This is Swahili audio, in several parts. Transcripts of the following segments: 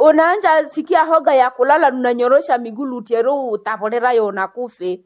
unaanja sikia hoga ya kulala unanyorosha miguu lutero utavolera yo unakufe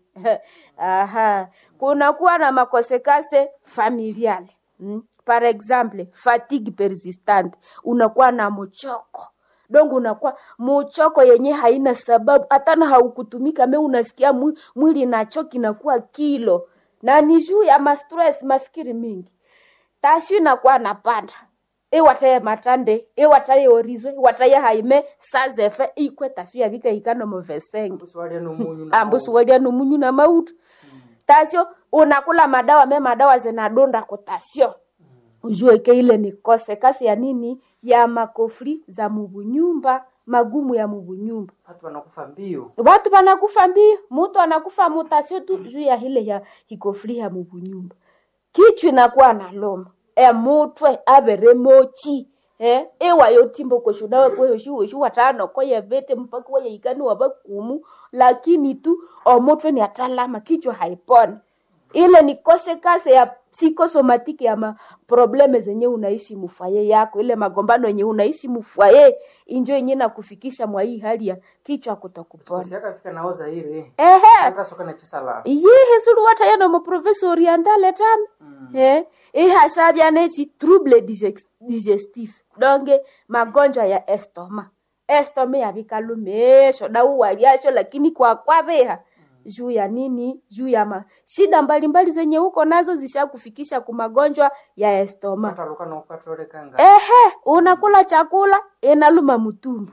aha kunakuwa na makosekase familiale mm? par exemple fatigue persistante unakuwa na mchoko dongo unakuwa muchoko yenye haina sababu hatana haukutumika me unasikia mwi- mwili nachoki nakuwa kilo na ni juu ya mastress mafikiri mingi tashu inakuwa napanda iwataye matande iwataye orizwe iwataye haime sazefe ikwe tashu yavika ikano movesenge Mbuzi walya n'omunyu na ambusi mauti. walya numunyu na mautu tasio unakula madawa me madawa zinadonda kutasio ujue ke ile ni kose kasi ya nini ya makofri za mubunyumba magumu ya mubunyumba Watu wanakufa mbio. watu wanakufa mbio mutu anakufa mutasio tu juu ya hile ya hikofri ya mubunyumba kichwa inakuwa na loma emutwe avere mochi eh ewayo timbo koshudawe kweyoshi watano koye vete mpaka wayeikani wavakumu lakini tu omutwe ni atalama kichwa haiponi ile ni kose kase ya psikosomatiki ya maprobleme zenye unaishi mufwaye yako ile magombano yenye unaishi mufwaye injo yenye nakufikisha mwa hii hali ya kichwa kutokupona Basi akafika naoza ile. ehe Sasa soka na chisala. yihe sulu wata yano mu professeur orientale tam eh ihasabya nechi trouble digex- digestif donge magonjwa ya estoma estoma yavikalumesho dauwaliasho lakini kwa kwaveha juu ya nini juu ya ma shida mbalimbali zenye huko nazo zishakufikisha ku magonjwa ya estoma Mataluka na ukatolekanga. ehe unakula chakula inaluma mutumbu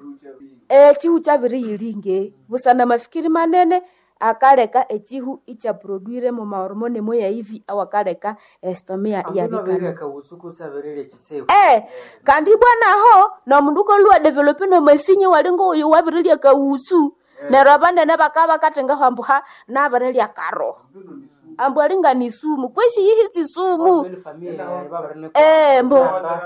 e chihu chaviriyilinge busana mafikiri manene akaleka echihu ichaproduire mu mahormone moya hivi au akaleka estomia Ambino yavikana abiri akawusuku saberele chisewu. eh kandi bwanaho nomundu kolua develope nomasinye walingo uyu wavirilya kausu nero abanene bakaba bakatenga hambu ha navirilya karoho ambu alinga ni sumu kweshi yihi si sumu Ile familia ya baba ne. eh mbo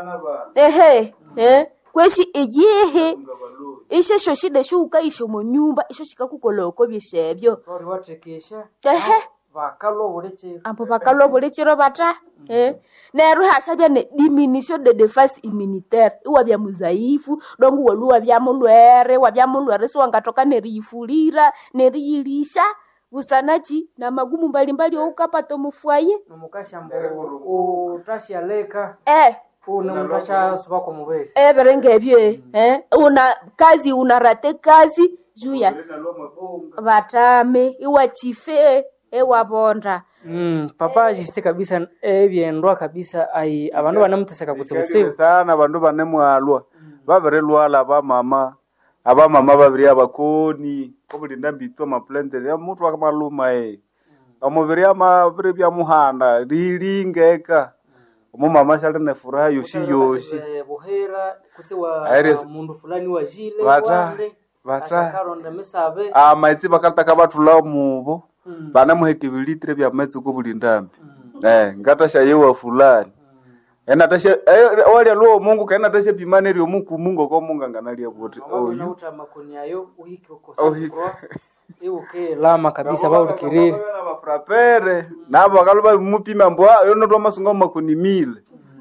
ehe eh kweshi iyihi ishesho shida shuukaisho mu nyumba isho shikakukoloko byeshebyo Bari watekesha. ehe Bakalo uleche. ambo bakalwa bulichiro bata eh neru hasabya ne diminution de defense immunitaire iwa bya muzaifu dongu waluwa bya mulwere wa bya mulwere so wangatoka neriyifulira neriyilisha busanachi na magumu mbalimbali oukapata mufwaye Nomukasha mbo utasha leka. eh Una mutasha suba kwa mubere. everenge ebyo eh una kazi unarate kazi juu ya batame iwa chife ewabonda Mm, papa jiste kabisa ebyendwa kabisa ai abandu banamuteseka kutsibutsibu. sana bandu bane mwalwa babirilwala abamama abamama babiri abakoni obulinda mbitwa maplanteri amutu akamaluma e omubiri amabiri byamuhanda lilingeka omumama shali ne furaha yoshi yoshi Eh, buhera kusiwa Aires- mundu fulani wa jile Bata- wande bata- atakaronda misabe amaitsi bakalitaka batula mubo banamuheka ebilitire bya maitsi kobulindambi eh ngatasha yewa fulani enatasha walya luo mungu kaenatasha pimane ryo muku mungu ko mungu nganalia buti oyu oyu nauta makoni ayo uhike Uhike. ukosa iuke lama kabisa baulikirire bafurapere nabo bakaluba bimupima mbwa yonotwa masunga makoni mile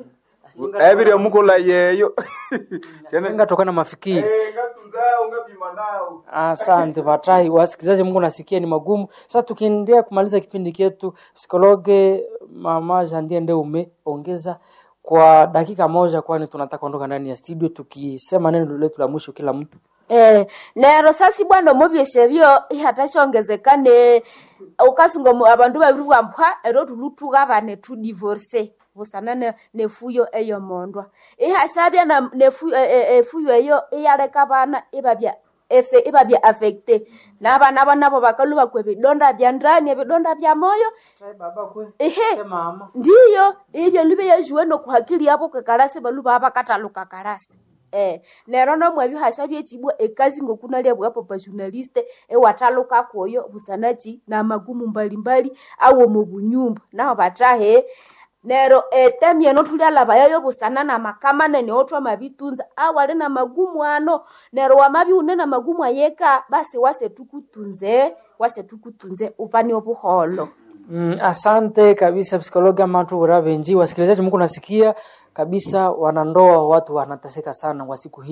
ebiryo mukola yeyo ngatokana mafikiri ngatunza ungapima nao Asante Batai, wasikilizaji, Mungu nasikia ni magumu. Sasa tukiendelea kumaliza kipindi chetu, psikologe mama Jandie ndio umeongeza kwa dakika moja, kwani tunataka kuondoka ndani ya studio tukisema neno letu la mwisho kila mtu. Eh, lero sasi bwana omubyeshe byo ihatashongezekane ukasunga mu- abandu babiri bwampwa ero tulutuka bane tu divorce busana ne, nefuyo eyo mondwa ihashabya na nefuyo e, e, efuyo eyo iyaleka bana ibabya efe ibabya affecte nabana banabo bakaluba kwe bidonda bya ndani ebidonda bya moyo Baba kwe ehe mama ndiyo ibyo libe yajuwe nokuhakili yabo kekalasi baluba abakataluka kalasi eh lero nomwe bihasha byechibwa ekazi ngokunalia bwa papa journaliste ewataluka koyo busanachi na magumu mbalimbali awo mu bunyumba naho batahe nero etemye notulyalaba yayo busana na makamane neotwa mabitunza awali na magumu ano nero wamabi une na magumu ayeka basi wase tukutunze wase tukutunze upani obuholo Mm, asante kabisa psikologi amatu urabenji wasikilizaji, Mungu nasikia kabisa, wanandoa watu wanateseka sana kwa siku hii.